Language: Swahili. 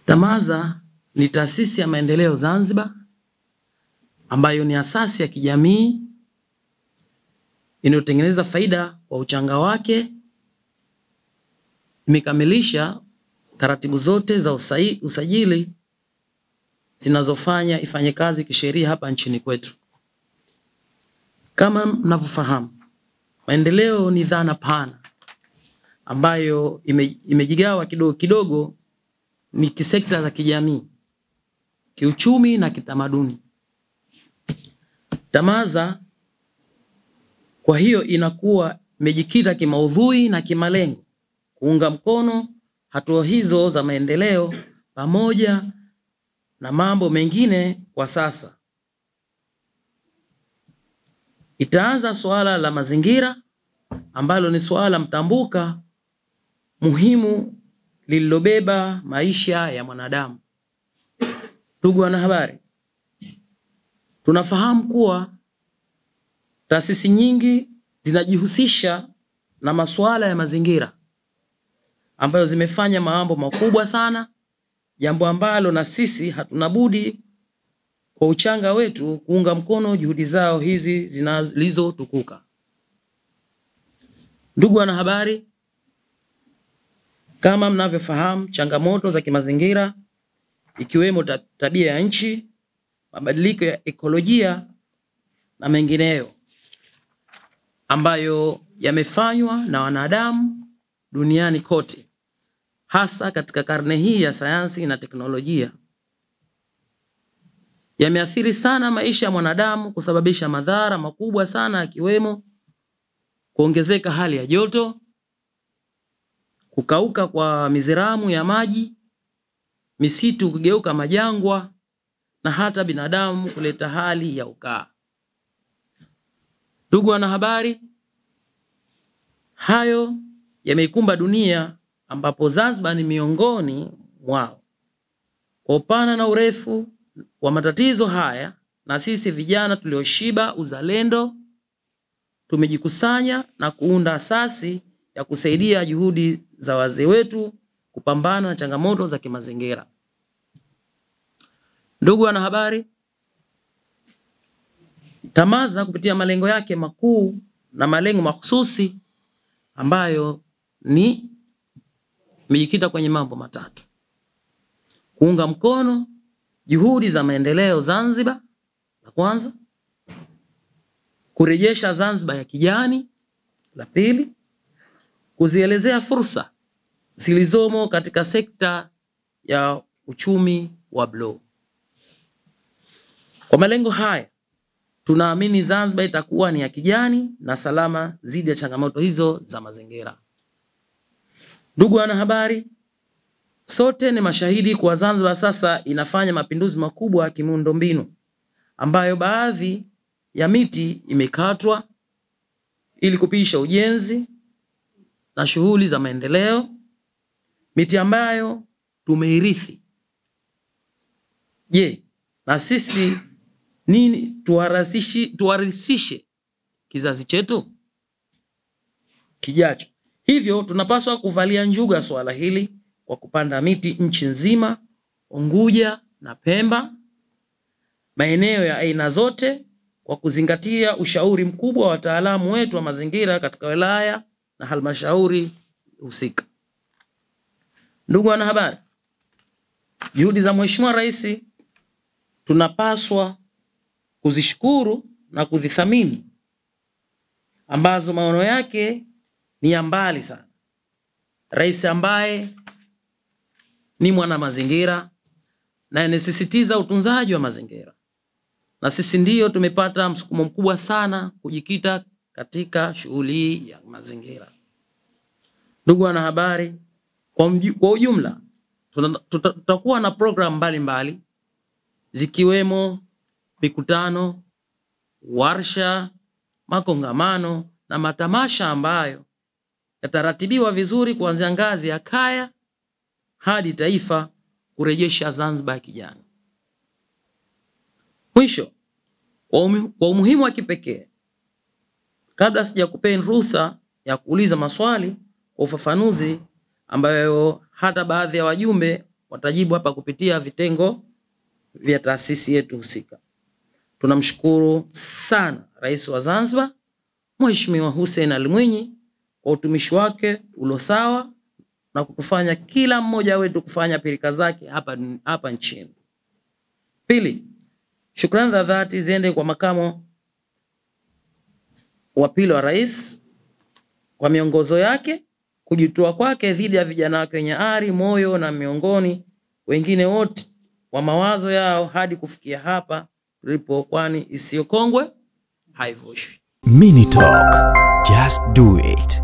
TAMAZA ni taasisi ya maendeleo Zanzibar ambayo ni asasi ya kijamii inayotengeneza faida kwa uchanga wake. Imekamilisha taratibu zote za usai, usajili zinazofanya ifanye kazi kisheria hapa nchini kwetu. Kama mnavyofahamu, maendeleo ni dhana pana ambayo ime, imejigawa kidogo kidogo ni kisekta za kijamii, kiuchumi na kitamaduni. TAMAZA kwa hiyo inakuwa imejikita kimaudhui na kimalengo kuunga mkono hatua hizo za maendeleo pamoja na mambo mengine. Kwa sasa itaanza suala la mazingira ambalo ni suala mtambuka muhimu lililobeba maisha ya mwanadamu. Ndugu wanahabari, tunafahamu kuwa taasisi nyingi zinajihusisha na masuala ya mazingira ambayo zimefanya mambo makubwa sana, jambo ambalo na sisi hatuna budi kwa uchanga wetu kuunga mkono juhudi zao hizi zilizotukuka. Ndugu wanahabari, kama mnavyofahamu, changamoto za kimazingira ikiwemo tabia ya nchi, mabadiliko ya ekolojia na mengineyo ambayo yamefanywa na wanadamu duniani kote, hasa katika karne hii ya sayansi na teknolojia, yameathiri sana maisha ya mwanadamu, kusababisha madhara makubwa sana, yakiwemo kuongezeka hali ya joto, kukauka kwa miziramu ya maji, misitu kugeuka majangwa na hata binadamu kuleta hali ya ukaa. Ndugu wanahabari, hayo yameikumba dunia ambapo Zanzibar ni miongoni mwao. Kwa upana na urefu wa matatizo haya, na sisi vijana tulioshiba uzalendo tumejikusanya na kuunda asasi ya kusaidia juhudi za wazee wetu kupambana na changamoto za kimazingira. Ndugu wanahabari, TAMAZA kupitia malengo yake makuu na malengo mahususi ambayo ni imejikita kwenye mambo matatu: kuunga mkono juhudi za maendeleo Zanzibar, la kwanza; kurejesha Zanzibar ya kijani, la pili; kuzielezea fursa zilizomo katika sekta ya uchumi wa bluu. Kwa malengo haya tunaamini Zanzibar itakuwa ni ya kijani na salama dhidi ya changamoto hizo za mazingira. Ndugu wanahabari, sote ni mashahidi kuwa Zanzibar sasa inafanya mapinduzi makubwa ya kimiundombinu ambayo baadhi ya miti imekatwa ili kupisha ujenzi na shughuli za maendeleo, miti ambayo tumeirithi. Je, na sisi nini tuwarithishe kizazi chetu kijacho? Hivyo tunapaswa kuvalia njuga swala hili kwa kupanda miti nchi nzima, Unguja na Pemba, maeneo ya aina zote, kwa kuzingatia ushauri mkubwa wa wataalamu wetu wa mazingira katika wilaya na halmashauri husika. Ndugu wanahabari, juhudi za Mheshimiwa Rais tunapaswa kuzishukuru na kuzithamini, ambazo maono yake ni ya mbali sana. Rais ambaye ni mwana mazingira na anasisitiza utunzaji wa mazingira, na sisi ndiyo tumepata msukumo mkubwa sana kujikita katika shughuli hii ya mazingira. Ndugu wanahabari, kwa ujumla tutakuwa na programu mbalimbali zikiwemo mikutano, warsha, makongamano na matamasha ambayo yataratibiwa vizuri kuanzia ngazi ya kaya hadi taifa kurejesha Zanzibar ya kijani. Mwisho, kwa umuhimu wa kipekee, kabla sijakupeni ruhusa ya kuuliza maswali kwa ufafanuzi ambayo hata baadhi ya wajumbe watajibu hapa kupitia vitengo vya taasisi yetu husika. Tunamshukuru sana Rais wa Zanzibar Mheshimiwa Hussein Ali Mwinyi kwa utumishi wake ulosawa na kutufanya kila mmoja wetu kufanya pilika zake hapa, hapa nchini. Pili, shukrani za dhati ziende kwa makamo wa pili wa rais kwa miongozo yake, kujitoa kwake dhidi ya vijana wake wenye ari, moyo na miongoni wengine wote wa mawazo yao hadi kufikia hapa tulipo, kwani isiyokongwe haivushwi. Mini Talk. Just do it.